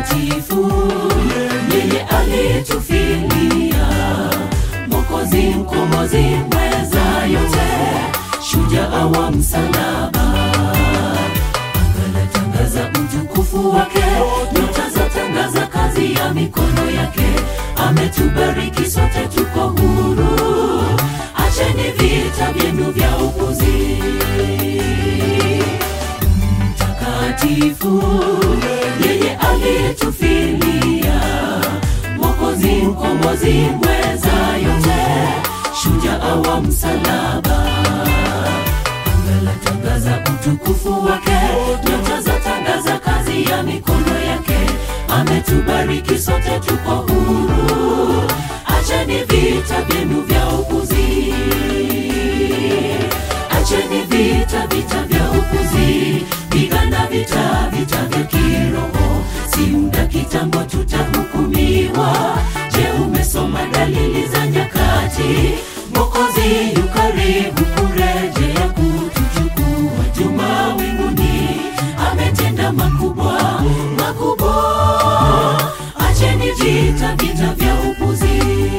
mtakatifu, yeye alitufilia, Mwokozi, mkombozi, mweza yote, shujaa wa msalaba. Anga latangaza utukufu wake, nyota zatangaza kazi ya mikono yake. Ametubariki sote, tuko huru. Acheni vita vyenu vya upuzi mtakatifu, yeye aliyetufilia, Mwokozi, mkombozi, mweza yote, shujaa wa msalaba. Anga latangaza utukufu wake, nyota zatangaza kazi ya mikono yake. Ametubariki sote, tuko huru. Acheni vita vyenu vya upuzi acheni vita vita vya upuzi pigana vita vita vya kiroho si muda kitambo tutahukumiwa je umesoma dalili za nyakati mokozi yu karibu kurejea kutuchukua juma winguni ametenda makubwa makubwa acheni vita vita vya upuzi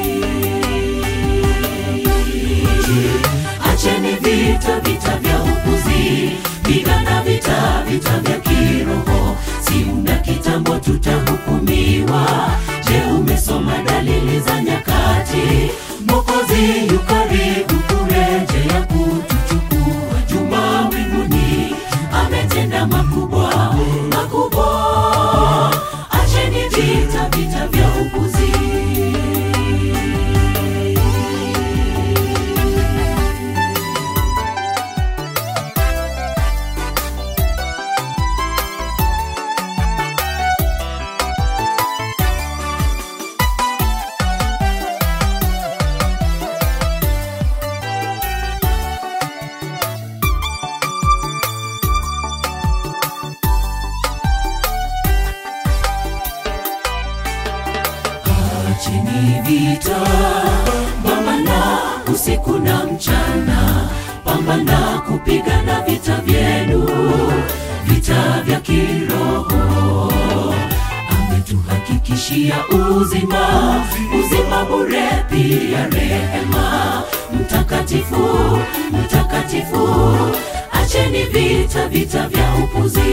acheni vita vita vya upuzi pigana vita vita vya kiroho si muda kitambo tutahukumiwa je umesoma dalili za nyakati mokozi yu karibu kurejea kutuchukua juma mbinguni ametenda makubwa makubwa acheni vita vita vya upuzi Acheni vita, pambana usiku na mchana, pambana kupigana vita vyenu, vita vya kiroho. Ametuhakikishia uzima, uzima bure, pia rehema. Mtakatifu, mtakatifu, acheni vita, vita vya upuzi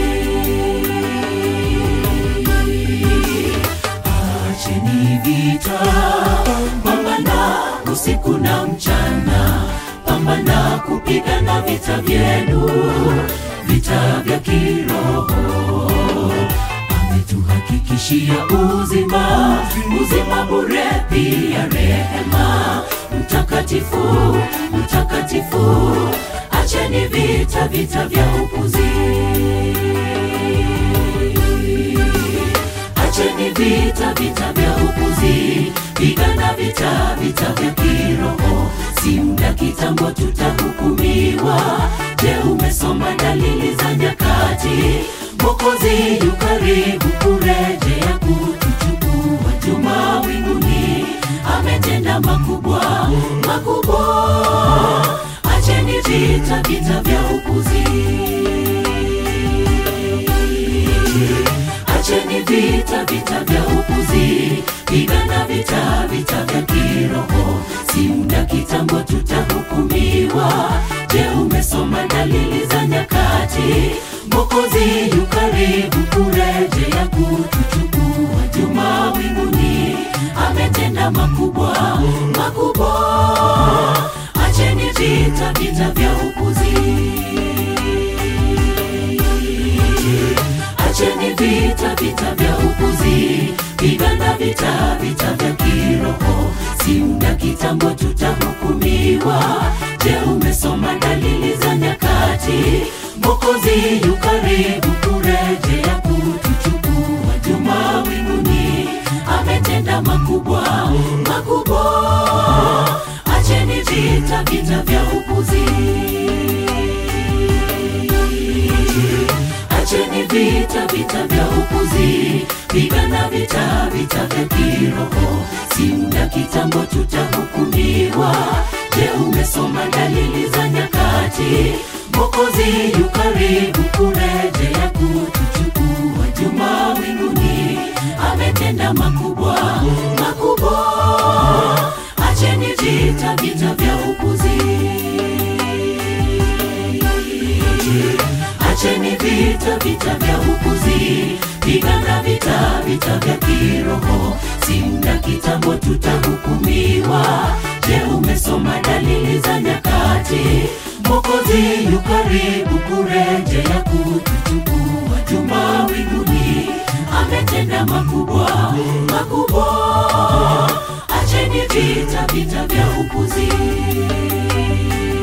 acheni vita, pambana usiku na mchana, pambana kupigana vita vyenu, vita vya kiroho. Ametuhakikishia uzima, uzima bure, pia rehema. Mtakatifu, mtakatifu, acheni vita, vita vya upuzi acheni vita vita vya upuzi pigana vita vita vya kiroho si muda kitambo tutahukumiwa je umesoma dalili za nyakati mokozi yu karibu kurejea kutuchukua juma winguni ametenda makubwa makubwa acheni vita vita vya upuzi acheni vita vita vya upuzi pigana vita vita vya kiroho si muda kitambo tutahukumiwa je umesoma dalili za nyakati mokozi yu karibu kurejea kutuchukua juma winguni ametenda makubwa makubwa acheni vita vita vya upuzi acheni vita vita vya upuzi pigana vita vita vya kiroho si muda kitambo tutahukumiwa je umesoma dalili za nyakati mokozi yu karibu kurejea kutuchukua juma winguni ametenda makubwa makubwa acheni vita vita vya upuzi acheni vita vita vya upuzi pigana vita vita vya kiroho si muda kitambo tutahukumiwa je umesoma dalili za nyakati mokozi yu karibu kurejea kutuchukua juma winguni ametenda makubwa makubwa acheni vita vita vya upuzi acheni vita vita vya upuzi pigana vita vita vya kiroho si muda kitambo tutahukumiwa je umesoma dalili za nyakati mokozi yu karibu kurejea kutuchukua juma winguni ametenda makubwa makubwa acheni vita vita vya upuzi